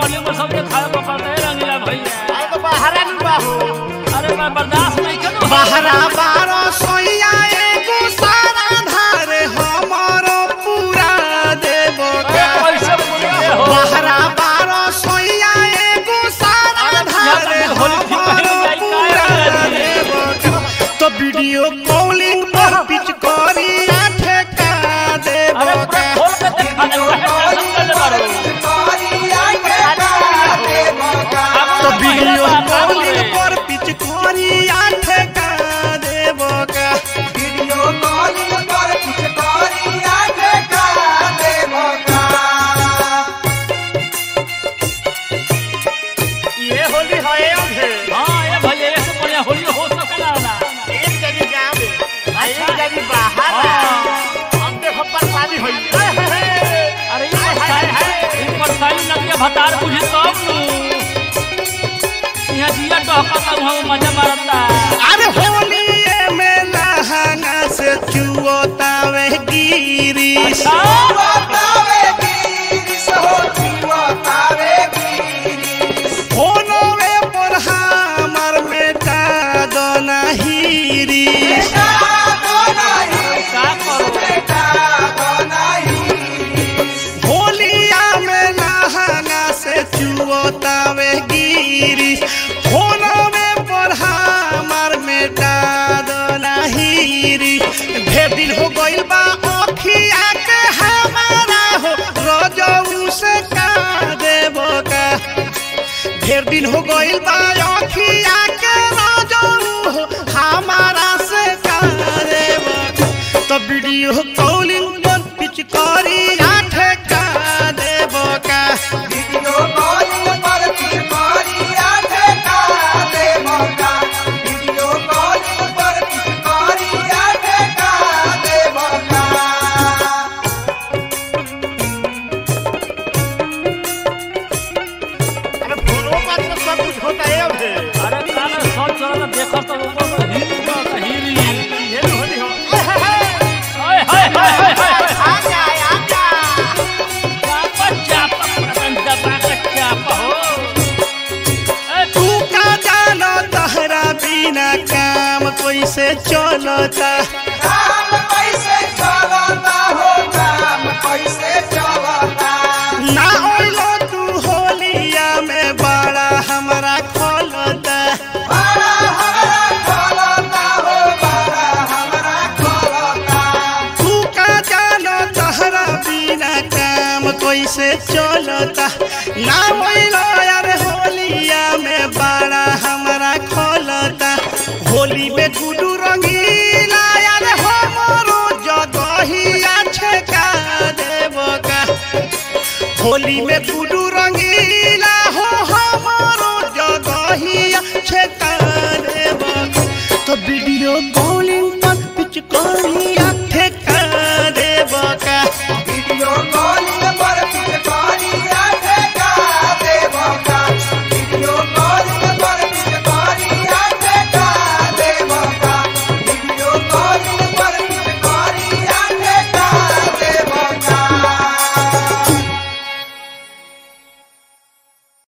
करियो में सबके खाए पकड़ते रंगीला भैया अरे तो बाहरा नहीं बाहू अरे मैं बर्दाश्त नहीं करूँ बहरा बारो सोइया एगो सारा धार हमारो पूरा देबो का कैसे बोलिए हो बहरा बारो सोइया एगो सारा धार हमारो पूरा देबो का तो वीडियो कॉलिंग पर पिच करी आठे का देबो अरे पूरा का खोल के देखा दे टेंशन कर ले बारो तो वीडियो कॉलिंग पर पिच करी आठे का देबो का ये होली है अधे हाँ ये भैया ये सब बढ़िया होली हो सकेला ना एक जगह गाँव में आ एक जगह बाहर हाँ। हम देखो बर्बादी हुई हे, हे, हे। अरे ये परेशानी ये परेशानी लगे भतार बुझे तब नु यहाँ जिया टहकता वहाँ मजा मारता अरे होलिए में लहंगा से चुओतावे गिरी फोनवे पर हमर बेटा दोनहिरी का करो होलिया में लहंगा से चुओतावे गिरी फोनवे पर हमर बेटा दोनहिरी ढेर दिन हो गइल बा अखिया के हमारा हो रजऊ से का देबो का ढेर दिन हो गइल बा अखिया के रजऊ हो हमारा से का देबो तो वीडियो कॉलिंग पर पिचकारी आठ का देबो का अरे फोनो पर तो सब कुछ होता है अधे अरे साला सब चलो देखो तो ऊपर तो हिली तो हिली ये भी होली हो हे, हे, हे। हाय हाय हाय हाय हाय आ जा आ जा चापा चापा प्रबंध दबा के चापा हो ए तू का जानो तहरा बिना काम कैसे चलता ना ओइलो तू होलिया में बड़ा हमरा खोलता तू का जानो तहरा बिना काम कैसे चलता ना ओइलो यार होलिया में बड़ा हमरा खोलता होली में गुडू रंगीला यार हमरो जगहिया छेका देबो का होली में गुडू रंगीला हो हमारो जगहिया छेका देबो तो वीडियो